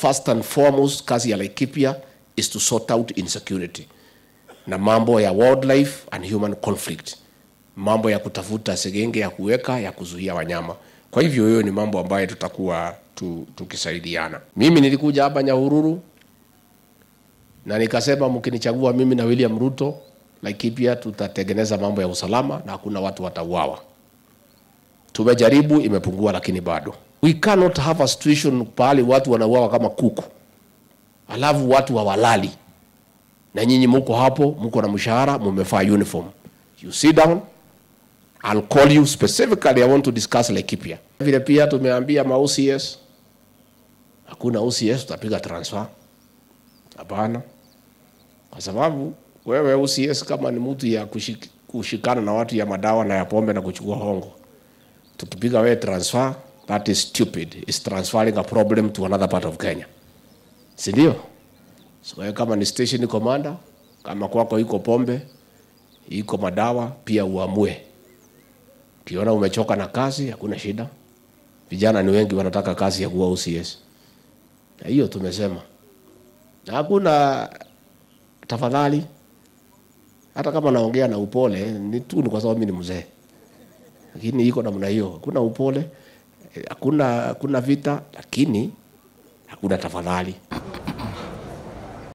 first and foremost kazi ya Laikipia is to sort out insecurity na mambo ya wildlife and human conflict, mambo ya kutafuta segenge ya kuweka ya kuzuia wanyama. Kwa hivyo hiyo ni mambo ambayo tutakuwa tu, tukisaidiana. Mimi nilikuja hapa Nyahururu na nikasema mkinichagua mimi na William Ruto, Laikipia tutatengeneza mambo ya usalama na hakuna watu watauawa. Tumejaribu, imepungua, lakini bado we cannot have a situation pahali watu wanauawa kama kuku, alafu watu hawalali na nyinyi muko hapo, muko na mshahara, mumevaa uniform. You sit down, I'll call you specifically, I want to discuss Laikipia. Vile pia tumeambia ma OCS, hakuna OCS tutapiga transfer. Hapana, kwa sababu wewe OCS kama ni mtu ya kushik, kushikana na watu ya madawa na ya pombe na kuchukua hongo, tukipiga wewe transfer, that is stupid. It's transferring a problem to another part of Kenya, si ndio? So wewe kama ni station commander, kama kwako iko pombe, iko madawa, pia uamue. Ukiona umechoka na kazi, hakuna shida. Vijana ni wengi wanataka kazi ya kuwa OCS, na hiyo tumesema, na hakuna tafadhali. Hata kama naongea na upole, ni tu ni kwa sababu mimi ni mzee, lakini iko namna hiyo. Hakuna upole, eh, hakuna hakuna vita, lakini hakuna tafadhali.